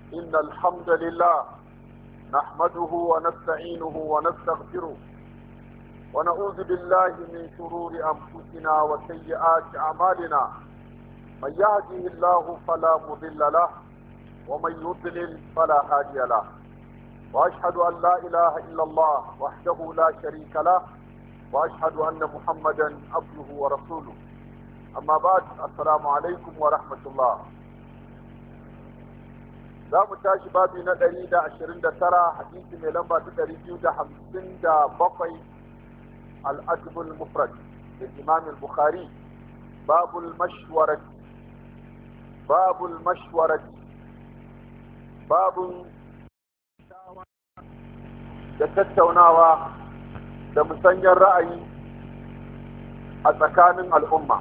إن الحمد لله نحمده ونستعينه ونستغفره ونعوذ بالله من شرور أنفسنا وسيئات أعمالنا من يهده الله فلا مضل له ومن يضلل فلا هادي له وأشهد أن لا إله إلا الله وحده لا شريك له وأشهد أن محمدا عبده ورسوله أما بعد السلام عليكم ورحمة الله za mu tashi babi na ɗari da ashirin da tara hadisi mai lamba ta ɗari biyu da hamsin da bakwai al'adbul mufrad da imam bukhari babul mashwarat babul mashwarat babun da tattaunawa da musanyar ra'ayi a tsakanin al'umma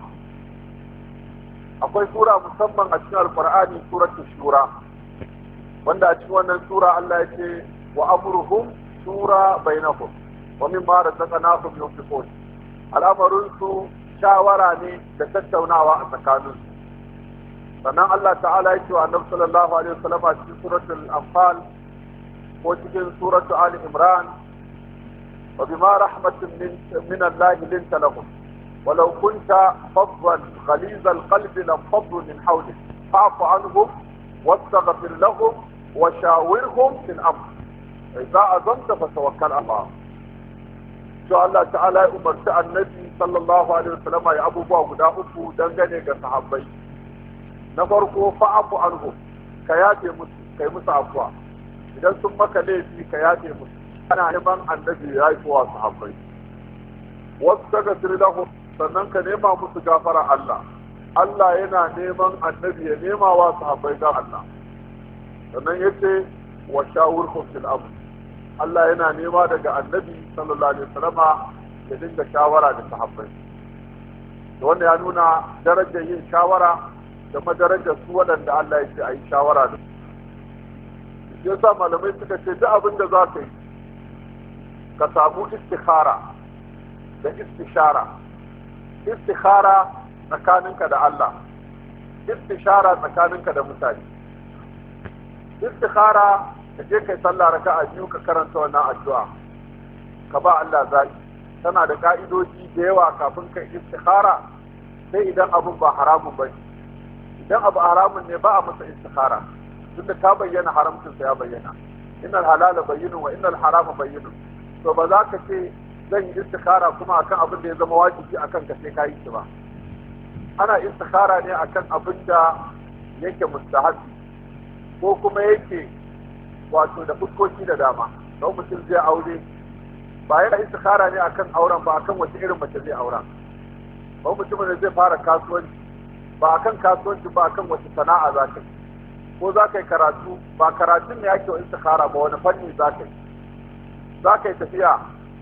akwai sura musamman a cikin alkur'ani suratul shura wanda a cikin wannan sura Allah ya ce wa amruhum shura bainahum wa mimma razaqnahum yunfiqun al'amarin su shawara ne da tattaunawa a tsakanin su sannan Allah ta'ala ya ce wa annabi sallallahu alaihi wasallam a cikin suratul anfal ko cikin suratul ali imran wa bima rahmatin min min Allah linta lahum ولو كنت فظا غليظ القلب لانفضوا من حولك فاعف عنهم واستغفر لهم وشاورهم في الامر اذا عزمت فتوكل على الله to Allah ta'ala ya umarci annabi sallallahu alaihi wasallam ya abubuwa guda uku dangane ga sahabbai na farko fa'afu anhum ka yafe musu kai musu afwa idan sun maka laifi ka yafe musu ana neman annabi ya yi wa sahabbai wasu daga lahum sannan ka nema musu gafara Allah Allah yana neman annabi ya nema wa sahabbai ga Allah sannan yace wa shawurhum fil amr Allah yana nema daga annabi sallallahu alaihi wasallama ya dinga shawara da sahabbai da wanda ya nuna darajar yin shawara da madarajar su waɗanda Allah ya ce a yi shawara da su yasa malamai suka ce duk abin da za ka yi ka samu istikhara da istishara istikhara tsakaninka da Allah istishara tsakaninka da mutane istikhara ka je kai sallah raka'a biyu ka karanta wannan addu'a ka ba Allah zaki tana da ka'idoji da yawa kafin kai istikhara sai idan abun ba haramun ba idan abu haramun ne ba a masa istikhara tunda ta bayyana haramcin sa ya bayyana innal halala bayyinun wa innal harama bayyinun to ba za ka ce zan yi istikhara kuma akan abin da ya zama wajibi akan ka sai ka yi shi ba ana istikhara ne akan abin da yake mustahabi ko kuma yake wato da fuskoki da dama don mutum zai aure ba yana istikhara ne akan auren ba akan wace irin mace zai aura ba mutumin da zai fara kasuwanci ba akan kasuwanci ba akan wace sana'a za ka yi ko za ka yi karatu ba karatun ne ake wa istikhara ba wani fanni za ka yi za ka yi tafiya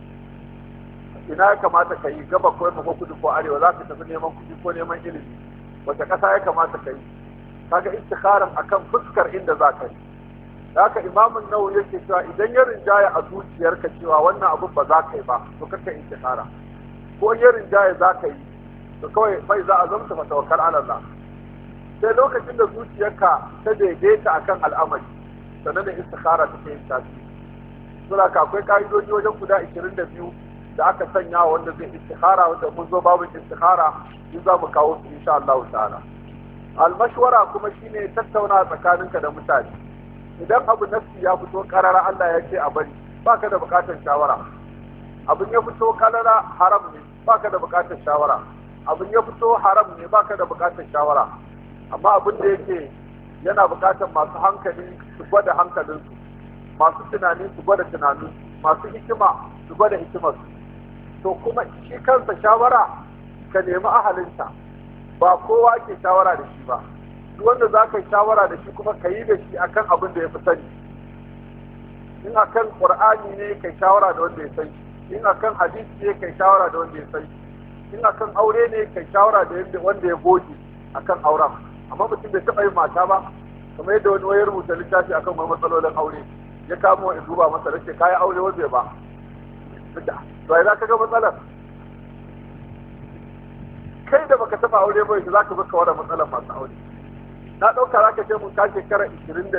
ina ya kamata ka yi gaba ko yamma ko kudu ko arewa za ka tafi neman kuɗi ko neman ilimi wace ƙasa ya kamata ka yi kaga istikharan akan fuskar inda za ka yi haka imamun nawawi yake cewa idan ya rinjaya a zuciyarka cewa wannan abun ba za ka yi ba to kaka istikhara ko ya rinjaya za ka yi to kawai bai za a zamta fa tawakkal ala Allah sai lokacin da zuciyarka ta daidaita akan al'amari sannan da istikhara take yin tasiri sura ka akwai ka'idoji wajen guda 22 da aka sanya wanda zai istikhara wanda mun zo babu istikhara in za mu kawo su insha Allah ta'ala al-mashwara kuma shine tattauna tsakaninka da mutane idan abu nafsi ya fito karara Allah ya ce a bari baka da bukatar shawara abin ya fito karara haram ne baka da bukatar shawara abin ya fito haram ne baka da bukatar shawara amma abin da yake yana bukatar masu hankali su gwada hankalinsu masu tunani su gwada tunaninsu masu hikima su gwada hikimarsu to kuma shi kansa shawara ka nemi ahalinta ba kowa ke shawara da shi ba duk wanda za ka yi shawara da shi kuma ka yi da shi akan abin da ya fi sani in akan qur'ani ne kai shawara da wanda ya sani in akan hadisi ne kai shawara da wanda ya sani in akan aure ne kai shawara da wanda ya goge akan auren amma mutum bai taɓa yin mata ba kamar yadda wani wayar rubuta littafi akan wani matsalolin aure ya kamo in duba masa da ce kayi aure wanda ba to ai za ka ga matsalar kai da baka taba aure ba yanzu zaka baka wada matsalar masu aure na dauka zaka ce mun ka shekara 20